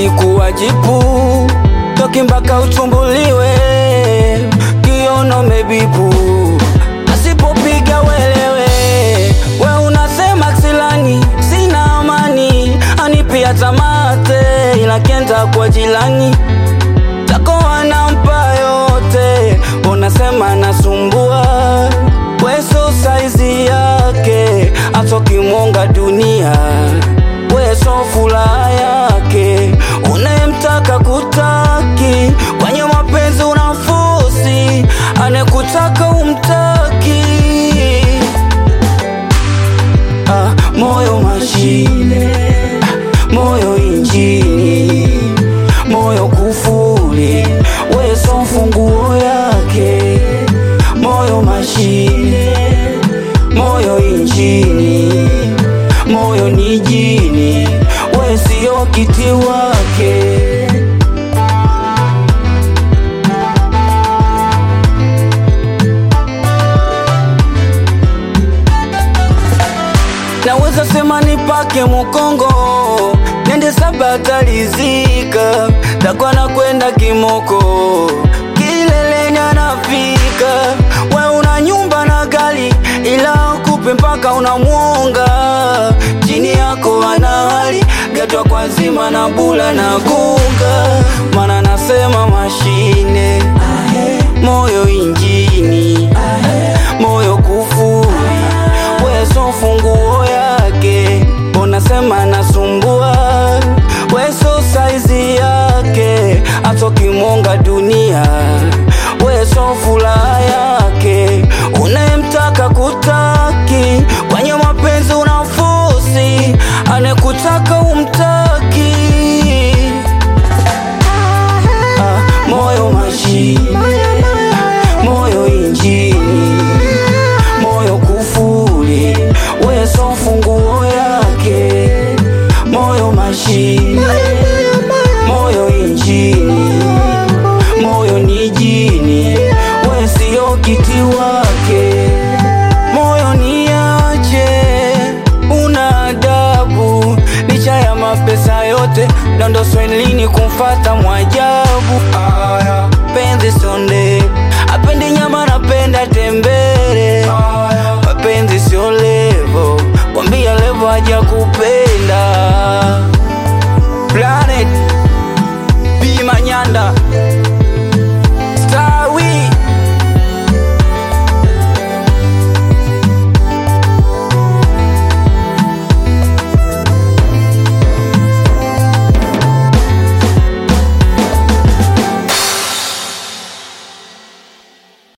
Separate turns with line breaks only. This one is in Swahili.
alikuwa jipu toki mpaka uchumbuliwe kiono mebibu asipopiga welewe we unasema ksilani sina amani anipia tamate ila kenda kwa jilani tako anampa yote unasema nasumbua weso saizi yake atokimwonga dunia weso furaha yake unayemtaka kutaki kwenye mapenzi unafosi anekutaka umtaki ah, moyo mashine ah, moyo injini moyo kufuli weso funguo yake moyo mashine moyo injini moyo ni jini wesio kiti wake naweza sema nipake mukongo nende sabatalizika takwa na kwenda kimoko kileleni anafika we una nyumba na gari ila kupe mpaka unamwonga chini yako ana hali gatwa kwa zima na bula na gunga mana nasema mashine moyo injini moyo kufuri weso funguo yake unasema nasumbua weso saizi yake atokimwonga dunia weso furaha yake unayemtaka kutaki kwenye mapenzi unafosi anekutaka umtaki ah, moyo mashine moyo injini moyo kufuli weso funguo yake moyo mashine moyo injini moyo ni jini wesio kiti wake moyo ni aje una adabu licha ya mapesa yote dondo swelini kumfata mwajabu aya penzi sonde apendi nyama napenda tembele mapenzi sio levo kwambia levo haja kupenda planet bimanyanda